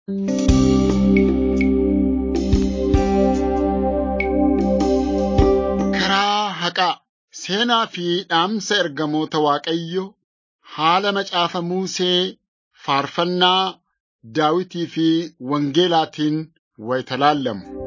Karaa haqaa seenaa fi dhaamsa ergamoota Waaqayyo haala macaafa Musee faarfannaa Daawitii fi Wangeelaatiin wayita laallamu.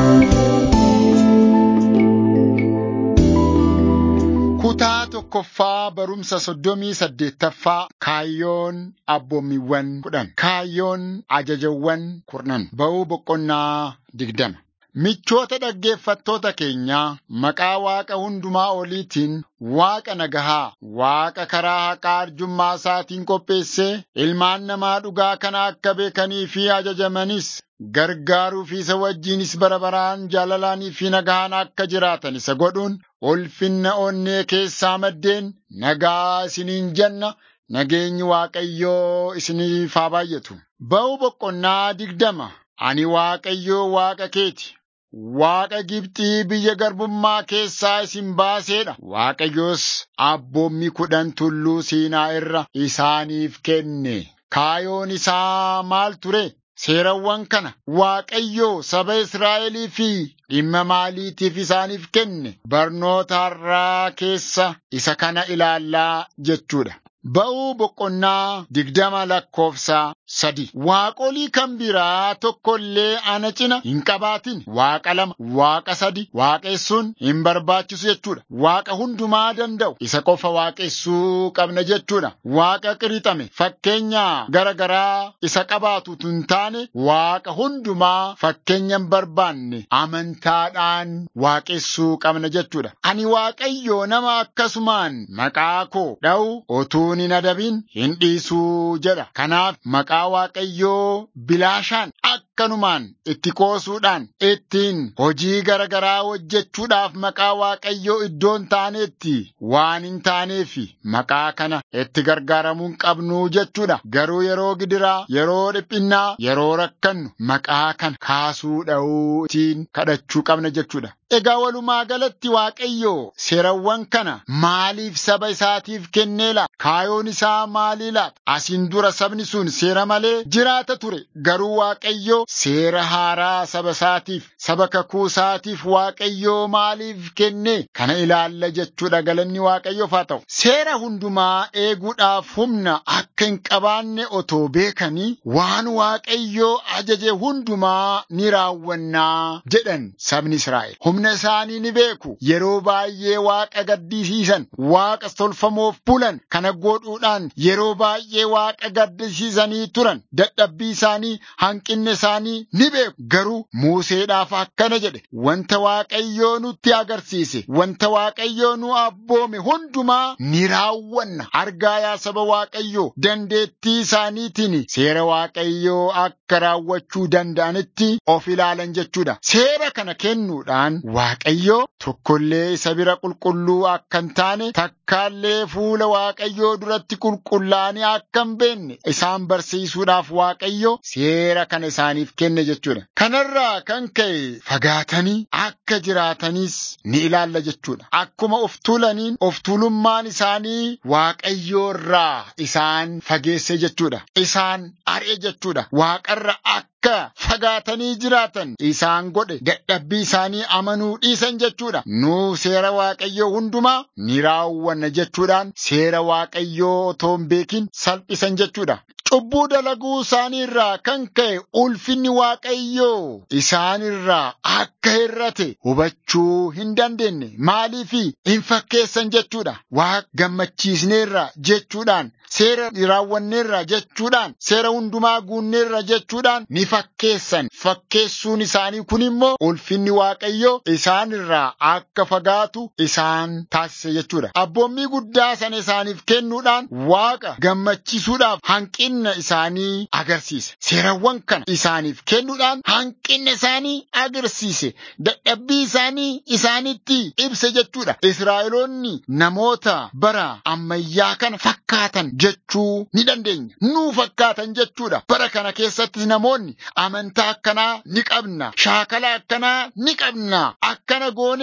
Kutaa tokkoffaa barumsa soddomii saddeettaffaa kaayyoon abboommiiwwan kudhan kaayyoon ajajawwan kurnan ba'uu boqonnaa digdama. Michoota dhaggeeffattoota keenyaa maqaa Waaqa hundumaa oliitiin Waaqa nagahaa, Waaqa karaa haqaa arjummaa isaatiin qopheessee ilmaan namaa dhugaa kana akka beekanii fi ajajamanis gargaaruu fi isa wajjinis bara baraan jaalalaanii fi nagahaan akka jiraatan isa godhuun ulfinna onnee keessaa maddeen nagaa isiniin jenna. Nageenyi Waaqayyoo isiniif haa baay'atu. Ba'uu boqonnaa digdama. Ani Waaqayyoo Waaqa keeti. Waaqa Gibxii biyya garbummaa keessaa isin baaseedha. Waaqayyos abboommii kudhan tulluu Siinaa irra isaaniif kenne. Kaayoon isaa maal ture? Seerawwan kana Waaqayyoo saba Israa'elii fi dhimma maaliitiif isaaniif kenne? Barnoota har'aa keessa isa kana ilaallaa jechuudha. Ba'uu boqonnaa digdama lakkoofsa sadi. Waaqolii kan biraa tokko illee ana cina hin qabaatin. Waaqa lama, waaqa sadi waaqessuun hin barbaachisu jechuudha. Waaqa hundumaa danda'u isa qofa waaqessuu qabna jechuudha. Waaqa qirixame fakkeenya gara garaa isa qabaatu hin taane waaqa hundumaa fakkeenya hin barbaanne amantaadhaan waaqessuu qabna jechuudha. Ani Waaqayyoo nama akkasumaan maqaa koo dha'u otuu hin adabin hin dhiisuu jedha. Kanaaf maqaa Waaqayyoo bilaashaan akkanumaan itti qoosuudhaan ittiin hojii gara garaa hojjechuudhaaf maqaa Waaqayyoo iddoon taaneetti waan hin taaneef maqaa kana itti gargaaramuu hin qabnu jechuudha. Garuu yeroo gidiraa, yeroo dhiphinnaa, yeroo rakkannu maqaa kana kaasuu dha'uu ittiin kadhachuu qabna jechuudha. Egaa walumaa galatti Waaqayyoo seerawwan kana maaliif saba isaatiif kennee laata? Kaayoon isaa maalii laata? Asiin dura sabni sun seera malee jiraata ture. Garuu Waaqayyoo seera haaraa saba isaatiif, saba kakuu isaatiif Waaqayyoo maaliif kennee? Kana ilaalla jechuudha galanni Waaqayyoof haa ta'u. Seera hundumaa eeguudhaaf humna akka hin qabaanne otoo beekanii waan Waaqayyoo ajaje hundumaa ni raawwannaa jedhan sabni Israa'el. Humna isaanii ni beeku. Yeroo baay'ee Waaqa gaddisiisan, Waaqa tolfamoof bulan kana godhuudhaan yeroo baay'ee Waaqa gaddisiisanii turan. Dadhabbii isaanii, hanqinni isaanii ni beeku. Garuu Museedhaaf akkana jedhe. Wanta Waaqayyoo nutti agarsiise, wanta Waaqayyoo nu abboome hundumaa ni raawwanna. Argaa yaa saba Waaqayyoo dandeettii isaaniitiin seera Waaqayyoo akka raawwachuu danda'anitti of ilaalan jechuudha. Seera kana kennuudhaan Waaqayyoo tokkollee isa bira qulqulluu akka hin taane takkaallee fuula Waaqayyoo duratti qulqullaa'anii akka hin beekne isaan barsiisuudhaaf Waaqayyoo seera kana isaaniif kenne jechuudha. Kanarraa kan ka'e fagaatanii akka jiraatanis ni ilaalla jechuudha. Akkuma of tuulaniin of tuulummaan isaanii Waaqayyoo irraa isaan fageesse jechuudha. Isaan ari'e jechuudha. Waaqarra akka akka fagaatanii jiraatan isaan godhe dadhabbii isaanii amanuu dhiisan jechuudha. Nu seera Waaqayyoo hundumaa ni raawwanna jechuudhaan seera Waaqayyoo otoo hin beekin salphisan jechuudha. Cubbuu dalaguu isaanii irraa kan ka'e ulfinni Waaqayyoo isaan irraa akka hir'ate hubachuu hin dandeenye. Maaliif hin fakkeessan jechuudha. Waaqa gammachiisneerra jechuudhaan seera raawwanneerra jechuudhaan seera hundumaa guunneerra jechuudhaan ni fakkeessan. Fakkeessuun isaanii kun immoo ulfinni Waaqayyoo isaan irraa akka fagaatu isaan taasise jechuudha. Abboommii guddaa sana isaaniif kennuudhaan Waaqa gammachiisuudhaaf hanqinna isaanii agarsiise. Seerawwan kana isaaniif kennuudhaan hanqinna isaanii agarsiise. Dadhabbii isaanii isaanitti ibse jechuudha. Israa'eloonni namoota bara ammayyaa kana fakkaatan jechuu ni dandeenya. Nuu fakkaatan jechuudha. Bara kana keessatti namoonni amantaa akkanaa ni qabna. Shaakala akkanaa ni qabna. Akkana goonee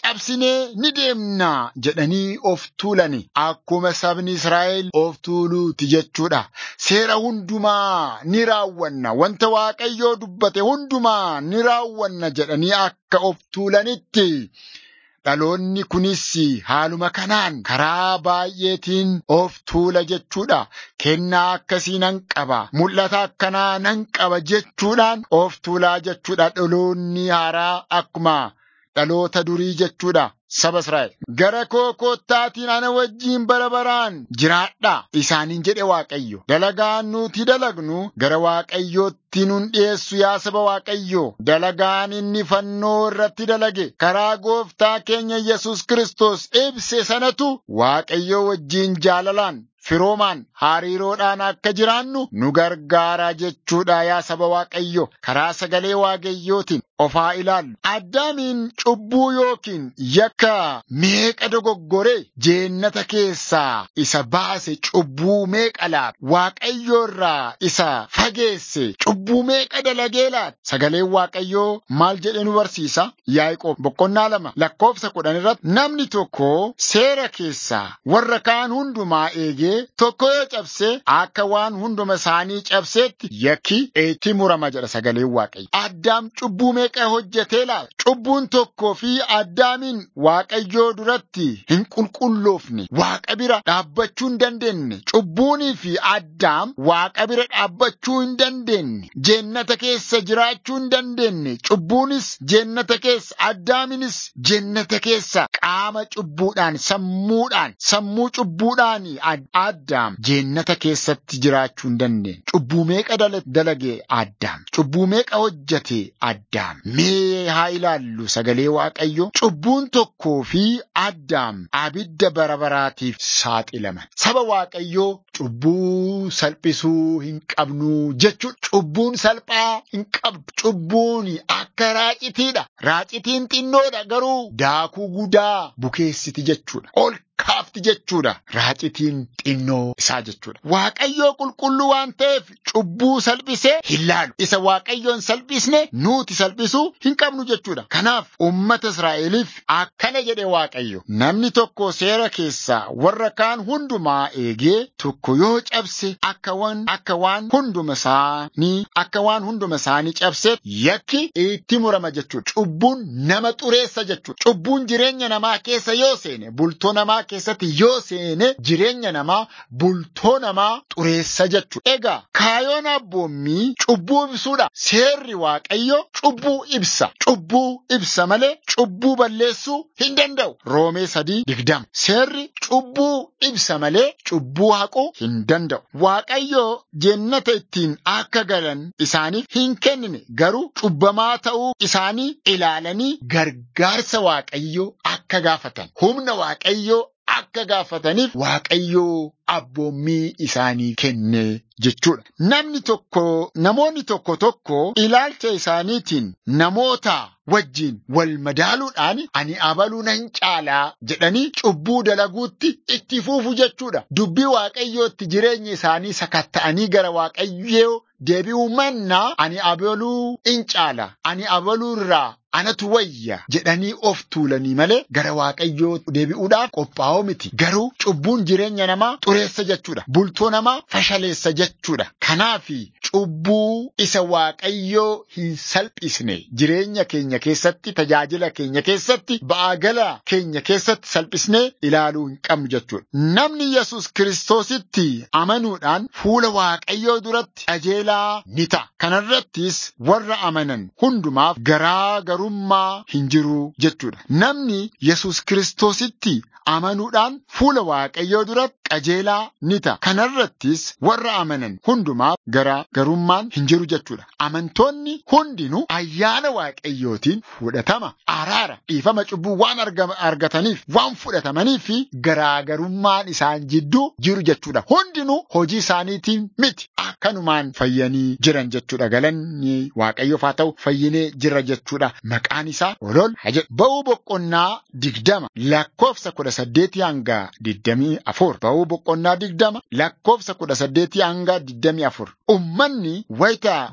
cabsinee ni deemna jedhanii of tuulani. Akkuma sabni Israa'el of tuuluuti jechuudha. Seera hundumaa ni raawwanna. Wanta Waaqayyoo dubbate hundumaa ni raawwanna jedhanii akka of tuulanitti. Dhaloonni kunis haaluma kanaan karaa baay'eetiin of tuula jechuudha. Kennaa akkasii nan qaba. Mul'ata akkanaa nan qaba jechuudhaan of tuulaa jechuudha. Dhaloonni haaraa akkuma dhaloota durii jechuudha. Saba Israa'el. Gara koo koottaatiin ana wajjiin bara baraan jiraadha. Isaaniin jedhe Waaqayyo. Dalagaan nuti dalagnu gara Waaqayyootti nun dhiyeessu yaa saba Waaqayyo. Dalagaan inni fannoo irratti dalage karaa gooftaa keenya Yesus Kiristoos ibse sanatu Waaqayyo wajjiin jaalalaan firoomaan hariiroodhaan akka jiraannu nu gargaara jechuudha yaa saba Waaqayyo. Karaa sagalee Waaqayyootiin of haa ilaallu. Addaamiin cubbuu yookiin yakka meeqa dogoggoree jeennata keessaa isa baase cubbuu meeqa laata? Waaqayyo irraa isa fageesse cubbuu meeqa dalagee laata? Sagaleen Waaqayyoo maal jedhe nu barsiisa? Yaaqoob boqonnaa lama lakkoofsa kudhan irratti namni tokko seera keessaa warra kaan hundumaa eegee tokko yoo cabse akka waan hunduma isaanii cabseetti yakki itti murama jedha sagaleen Waaqayyo. Addaam cubbuu meeqa hojjetee laata? Cubbuun tokkoo fi addaamiin Waaqayyoo duratti hin qulqulloofne Waaqa bira dhaabbachuu hin dandeenye. Cubbuunii fi addaam Waaqa bira dhaabbachuu hin dandeenye. Jeennata keessa jiraachuu hin dandeenye. Cubbuunis jeennata keessa addaaminis jeennata keessa qaama cubbuudhaan sammuudhaan sammuu cubbuudhaan addaam jeennata keessatti jiraachuu hin dandeenye. Cubbuu meeqa dalage addaam? Cubbuu meeqa hojjete addaam? Mee haa ilaallu sagalee Waaqayyo. Cubbuun tokkoo fi addaam abidda bara baraatiif saaxilaman. Saba Waaqayyoo cubbuu salphisuu hin qabnu jechuudha. Cubbuun salphaa hin qabdu. Cubbuun akka raacitiidha. Raacitiin xinnoodha garuu daakuu guddaa bukeessiti jechuudha. Ol kaafti jechuudha. Raacitiin xinnoo isaa jechuudha. Waaqayyoo qulqulluu waan ta'eef cubbuu salphisee hin laalu. Isa Waaqayyoon salphisne nuti salphisuu hin qabnu jechuudha. Kanaaf uummata Israa'eliif akkana jedhe Waaqayyo. Namni tokko seera keessaa warra kaan hundumaa eegee tokko yoo cabse akka waan akka waan hunduma isaanii akka waan hunduma isaanii cabseef yakki itti murama jechuudha. Cubbuun nama xureessa jechuudha. Cubbuun jireenya namaa keessa yoo seene bultoo namaa keessatti yoo seene jireenya namaa bultoo namaa xureessa jechuudha. Egaa kaayoon abboommii cubbuu ibsuudha. Seerri Waaqayyo cubbuu ibsa. Cubbuu ibsa malee cubbuu balleessuu hin danda'u. Roomee sadii digdama. Seerri cubbuu ibsa malee cubbuu haquu hin danda'u. Waaqayyo jennata ittiin akka galan isaaniif hin kennine garuu cubbamaa ta'uu isaanii ilaalanii gargaarsa Waaqayyoo akka gaafatan. Humna Waaqayyoo akka gaafataniif Waaqayyoo abboommii isaanii kenne jechuudha. Namni tokko namoonni tokko tokko ilaalcha isaaniitiin namoota wajjin wal madaaluudhaan ani abaluu nan caalaa jedhanii cubbuu dalaguutti itti fuufu jechuudha. Dubbii Waaqayyootti jireenya isaanii sakatta'anii gara Waaqayyoo deebi'uu mannaa ani abaluu in caala ani abaluu irraa anatu wayya jedhanii of tuulanii malee gara Waaqayyoo deebi'uudhaaf qophaa'oo miti. Garuu cubbuun jireenya namaa xureessa jechuudha. Bultoo namaa fashaleessa jechuudha. Kanaafi cubbuu isa Waaqayyoo hin salphisne jireenya keenya keessatti tajaajila keenya keessatti ba'aa gala keenya keessatti salphisnee ilaaluu hin qabnu jechuudha. Namni Yesus Kiristoositti amanuudhaan fuula Waaqayyoo duratti qajeelaa ni ta'a. Kanarrattis warra amanan hundumaaf garaa garummaa hin jiru jechuudha. Namni Yesus Kiristoositti amanuudhaan fuula Waaqayyoo duratti qajeelaa ni ta'a. Kanarrattis warra amanan hundumaaf garaa garummaan hin jiru jechuudha. Amantoonni hundinuu ayyaana Waaqayyootiin fudhatama, araara, dhiifama cubbuu waan argataniif, waan fudhatamaniif fi garaagarummaan isaan jidduu jiru jechuudha. Hundinuu hojii isaaniitiin miti. Akkanumaan fayyanii jiran jechuudha. Galanni Waaqayyoof haa ta'u fayyinee jira jechuudha. Maqaan isaa olol haa jedhu. Ba'uu boqonnaa digdama lakkoofsa kudha saddeetii hanga digdamii afur. Ba'uu boqonnaa digdama lakkoofsa kudha saddeetii hanga digdamii afur. Ummanni wayita balaqqee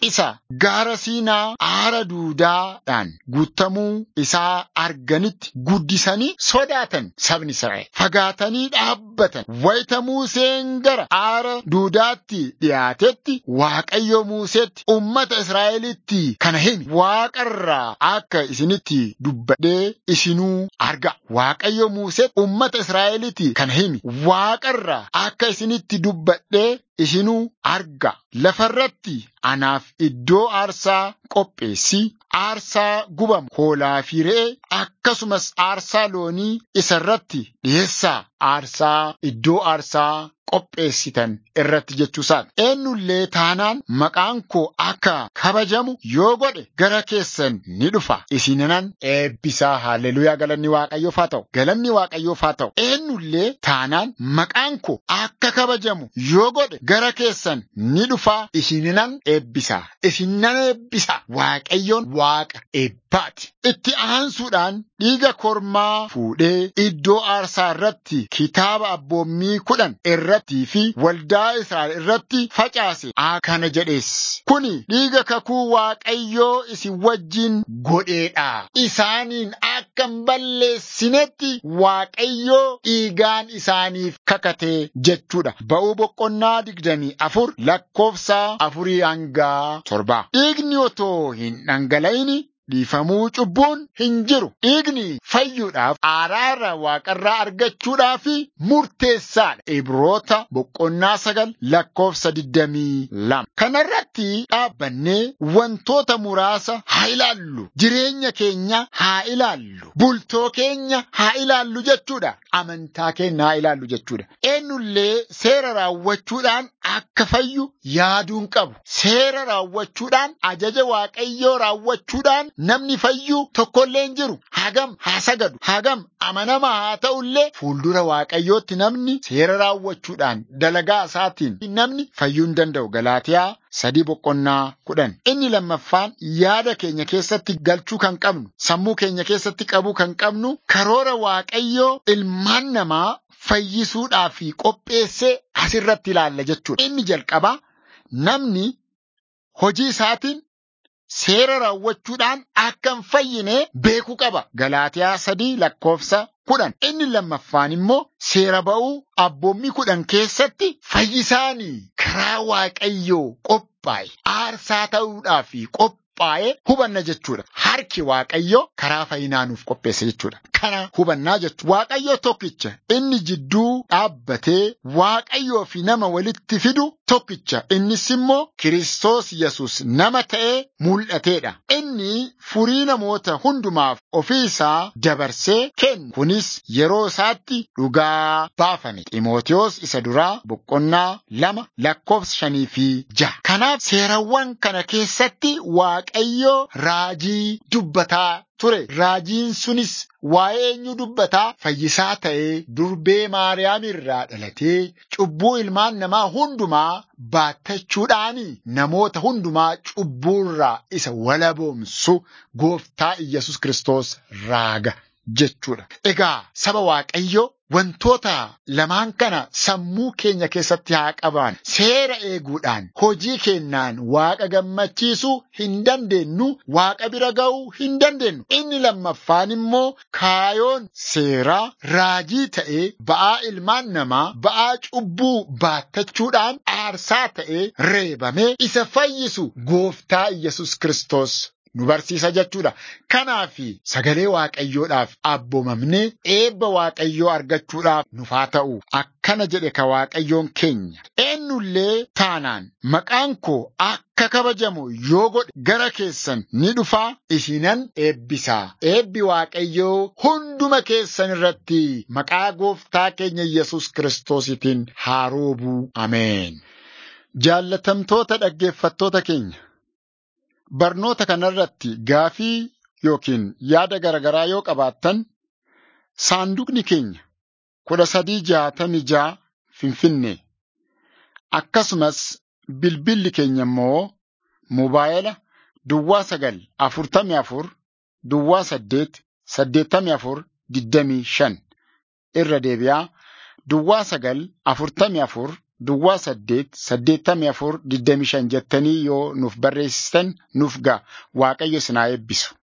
isa gaara siinaa aara duudaadhaan guutamuu isaa arganitti guddisanii sodaatan sabni Israa'el. Fagaatanii dhaabbatan. Wayita Museen gara aara duudaatti dhiyaatetti Waaqayyo Museetti ummata Israa'elitti kana himi. Waaqarraa akka isinitti dubbadhee isinuu arga. Waaqayyo Museetti ummata Israa'elitti kana himi. Waaqarraa akka isinitti dubbadhee isinuu arga. Lafarratti anaaf iddoo aarsaa qopheessi. Aarsaa gubamu hoolaa fi re'ee akkasumas aarsaa loonii isarratti dhiyeessaa. Aarsaa iddoo aarsaa qopheessitan irratti jechuusaati. Eenyullee taanaan maqaan koo akka kabajamu yoo godhe gara keessan ni dhufa. Isinan eebbisaa haalleluuyaa galanni waaqayyoof haa ta'u. Galanni waaqayyoof haa ta'u. Eenyullee taanaan maqaan koo akka kabajamu yoo godhe gara keessan ni dhufa. Isinan eebbisaa. Isinan eebbisaa. Waaqayyoon waaqa eebbaati. Itti aansuudhaan dhiiga kormaa fuudhee iddoo aarsaa irratti kitaaba abboommii kudhan irrattii fi waldaa Israa'el irratti facaase akkana jedhees. Kuni dhiiga kakuu Waaqayyoo isin wajjin godheedha. Isaaniin akka hin balleessinetti Waaqayyoo dhiigaan isaaniif kakate jechuudha. Ba'uu boqonnaa digdamii afur lakkoofsa afurii hangaa torbaa. Dhiigni otoo hin dhangala'ini dhiifamuu cubbuun hin jiru. Dhiigni fayyuudhaaf araara waaqarraa argachuudhaaf murteessaadha. Ibroota boqonnaa sagal lakkoofsa digdamii lama. Kanarratti dhaabbannee wantoota muraasa haa ilaallu. Jireenya keenya haa ilaallu. Bultoo keenya haa ilaallu jechuudha. Amantaa keenya haa ilaallu jechuudha. Eenyullee seera raawwachuudhaan akka fayyu yaaduun qabu. Seera raawwachuudhaan ajaja waaqayyoo raawwachuudhaan namni fayyu tokkollee hin jiru. Hagam haa sagadu. Hagam amanamaa haa ta'ullee fuuldura waaqayyootti namni seera raawwachuudhaan dalagaa isaatiin namni fayyuu hin danda'u. Galaatiyaa sadii boqonnaa kudhan. Inni lammaffaan yaada keenya keessatti galchuu kan qabnu, sammuu keenya keessatti qabuu kan qabnu, karoora waaqayyoo ilmaan namaa fayyisuudhaaf qopheessee asirratti ilaalla jechuudha. Inni jalqabaa namni hojii isaatiin seera raawwachuudhaan akka hin fayyine beekuu qaba. Galaatiyaa sadii lakkoofsa kudhan. Inni lammaffaan immoo seera ba'uu abboommii kudhan keessatti fayyisaanii karaa waaqayyoo qophaa'e aarsaa ta'uudhaaf qophaa'e hubanna jechuudha. Harki waaqayyoo karaa fayyinaa nuuf qopheesse jechuudha. Kana hubannaa jechuudha. Waaqayyoo tokkicha inni jidduu dhaabbatee waaqayyoo fi nama walitti fidu tokkicha. Innis immoo Kiristoos Yesus nama ta'ee mul'ateedha. Inni furii namoota hundumaaf ofii isaa dabarsee kenne. Kunis yeroo isaatti dhugaa baafame. Ximootiyoos isa duraa boqonnaa lama lakkoofsa shanii fi jaha. Kanaaf seerawwan kana keessatti waaqayyoo raajii dubbataa ture. Raajiin sunis waa'ee eenyu dubbataa fayyisaa ta'ee durbee Maariyaam irraa dhalatee cubbuu ilmaan namaa hundumaa baattachuudhaani namoota hundumaa cubbuurraa isa walaboomsu gooftaa Iyyasuus Kiristoos raaga jechuudha. Egaa saba Waaqayyoo wantoota lamaan kana sammuu keenya keessatti haa qaban seera eeguudhaan hojii keenyaan waaqa gammachiisuu hin dandeenyu waaqa bira ga'uu hin dandeenyu inni lammaffaan immoo kaayoon seeraa raajii ta'ee ba'aa ilmaan namaa ba'aa cubbuu baattachuudhaan aarsaa ta'ee reebamee isa fayyisu gooftaa Iyyasuus Kiristoos nu barsiisa jechuudha. Kanaaf sagalee waaqayyoodhaaf abboomamnee eebba waaqayyoo argachuudhaaf nuuf haa ta'u. Akkana jedhe ka waaqayyoon keenya. Eenyullee taanaan maqaan koo akka kabajamu yoo godhe gara keessan ni dhufaa isinan eebbisaa. Eebbi waaqayyoo hunduma keessan irratti maqaa gooftaa keenya Yesus Kiristoositiin haa roobuu. Ameen. Jaallatamtoota dhaggeeffattoota keenya. Barnoota kanarratti gaafii yookiin yaada garaagaraa yoo qabaattan saanduqni keenya kudha sadii jaatami jaa Finfinnee akkasumas bilbilli keenya immoo mobaayila duwwaa sagal afurtamii afur duwwaa saddeet saddeettamii afur digdamii shan irra deebi'aa duwwaa sagal afurtamii afur Duwwaa saddeet saddeettamii afur digdamii shan jettanii yoo nuuf barreessitan nuuf ga'a. Waaqayyo isin haa eebbisu.